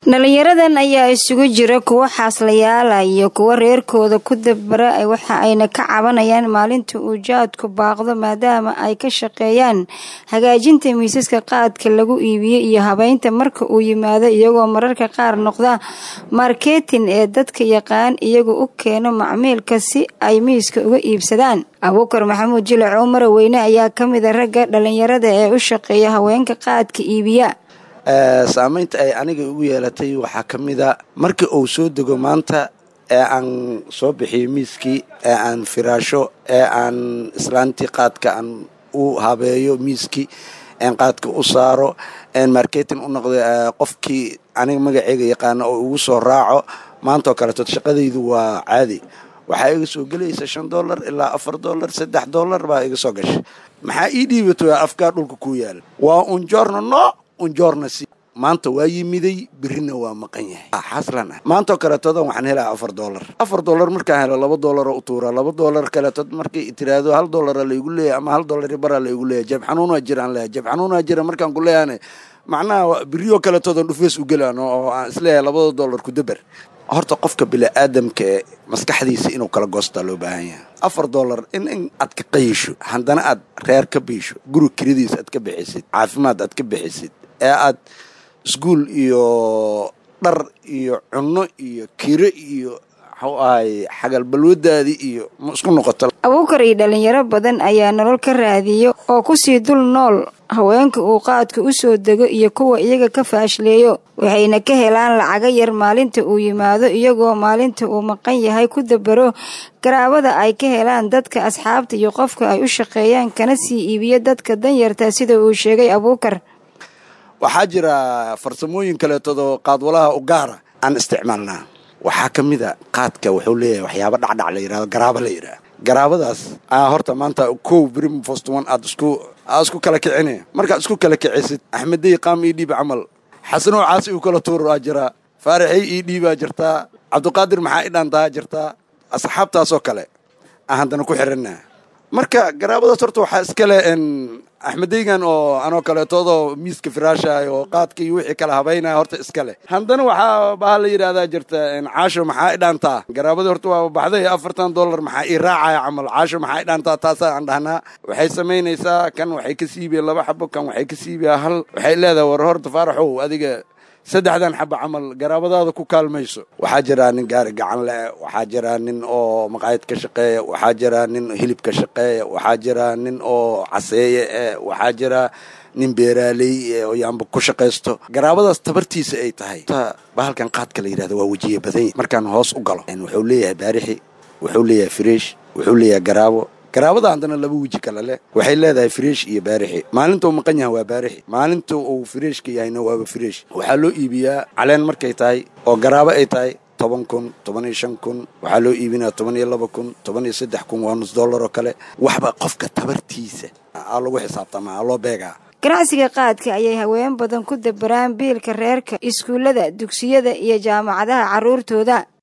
dhalinyaradan ayaa isugu jira kuwo xaaslayaala iyo kuwo reerkooda ku dabara waxa ayna ka cabanayaan maalinta uu jaadku baaqdo maadaama ay ka shaqeeyaan hagaajinta miisaska qaadka lagu iibiyo iyo habeynta marka uu yimaado iyagoo mararka qaar noqda marketin ee dadka yaqaan iyagu u keeno macmiilka si ay miiska uga iibsadaan abuukar maxamuud jilac cumar weyne ayaa ka mida ragga dhalinyarada ee u shaqeeya haweenka qaadka iibiya saamaynta ay aniga ugu yeelatay waxaa ka mida markii uu soo dego maanta ee aan soo bixiyo miiskii ee aan firaasho ee aan islaantii qaadka aan u habeeyo miiskii een qaadka u saaro een marketing u noqdo qofkii aniga magaceyga yaqaana oo ugu soo raaco maantaoo kaleeto shaqadaydu waa caadi waxaa iga soo gelaysa shan dollar ilaa afar dollar saddex dollar baa iga soo gashay maxaa ii dhiibato afkaa dhulka kuu yaala waa unjoorna no unjoorna si maanta waa yimiday birina waa maqan yahay xaslan ah maantaoo kaleetodan waxaan helaa afar dollar afar dollar markaan helo laba dollaroo u tuuraa laba dollar kaleetood markay tiraahdo hal dollara laygu leeyahy ama hal dollar baraa laygu leeyahy jab xanuunaa jiraan leeyahay jab xanuunaa jira markaan ku leeyahane macnaha biriyoo kaleetoodan dhufees u gelaan oo aan isleeyahay labada dollar ku daber horta qofka bini-aadamka ee maskaxdiisa inuu kala goostaa loo baahan yahay afar dollar in in aad ka qayisho haddana aad reer ka biisho guri kiradiisa aad ka bixisid caafimaad aad ka bixisid ee aad iskuol iyo dhar iyo cunno iyo kiro iyo waxuu ahay xagalbalwadaadii iyo ma isku noqoto abuukar iyo dhalinyaro badan ayaa nolol ka raadiyo oo kusii dul nool haweenka uu qaadka u soo dego iyo kuwa iyaga ka faashleeyo waxayna ka helaan lacaga yar maalinta uu yimaado iyagoo maalinta uu maqan yahay ku dabaro garaabada ay ka helaan dadka asxaabta iyo qofka ay u shaqeeyaan kana sii iibiyo dadka danyarta sida uu sheegay abuukar waxaa jira farsamooyin kaleetodoo qaadwalaha u gaara aan isticmaalnaa waxaa ka mid a qaadka wuxuu leeyahay waxyaaba dhacdhac la yidhahdo garaabo la yidhaha garaabadaas aa horta maanta kow brim fostwan aad isku aad isku kala kicine markaad isku kala kicisid axmedey qaam ii dhiib camal xasanoo caasi uu kala tuur aa jiraa faaraxey ii dhiibaa jirtaa cabdiqaadir maxaa i dhaantaa jirtaa asxaabtaasoo kale aan haddana ku xiranaa marka garaabadaas horta waxaa iskale axmedeygan oo anoo kaleetoodoo miiska firaashaay oo qaadka iyo wixii kala habaynaya horta iskale haddana waxaa baha la yidhahdaa jirta caasho maxaa i dhaantaa garaabadii horta waa baxday afartan dollar maxaa ii raacaya camal caasho maxaa i dhaantaa taasaa aan dhahnaa waxay samaynaysaa kan waxay ka siibiya laba xabo kan waxay ka siibiya hal waxay leedahay war horta faaraxow adiga saddexdan xaba camal garaabadaada ku kaalmayso waxaa jiraa nin gaari gacan le waxaa jiraa nin oo maqaayad ka shaqeeya waxaa jiraa nin hilib ka shaqeeya waxaa jiraa nin oo caseeye eh waxaa jiraa nin beeraaley oo yaanba ku shaqaysto garaabadaas tabartiisa ay tahay bahalkan qaadka la yidhahdo waa wejiye badanya markaan hoos u galo wuxuu leeyahay baarixi wuxuu leeyahay fresh wuxuu leeyahay garaabo garaabada haddana laba weji kale leh waxay leedahay fresh iyo baarixi maalinta uu maqan yahay waa baarixi maalinta uu freshka yahayna waaba fresh waxaa loo iibiyaa caleen markay tahay oo garaabo ay tahay toban kun toban iyo shan kun waxaa loo iibinaya toban iyo laba kun toban iyo saddex kun waa nus dollar oo kale waxba qofka tabartiisa aa lagu xisaabtamaa aa loo beegaa ganacsiga qaadka ayay haween badan ku dabaraan biilka reerka iskuullada dugsiyada iyo jaamacadaha carruurtooda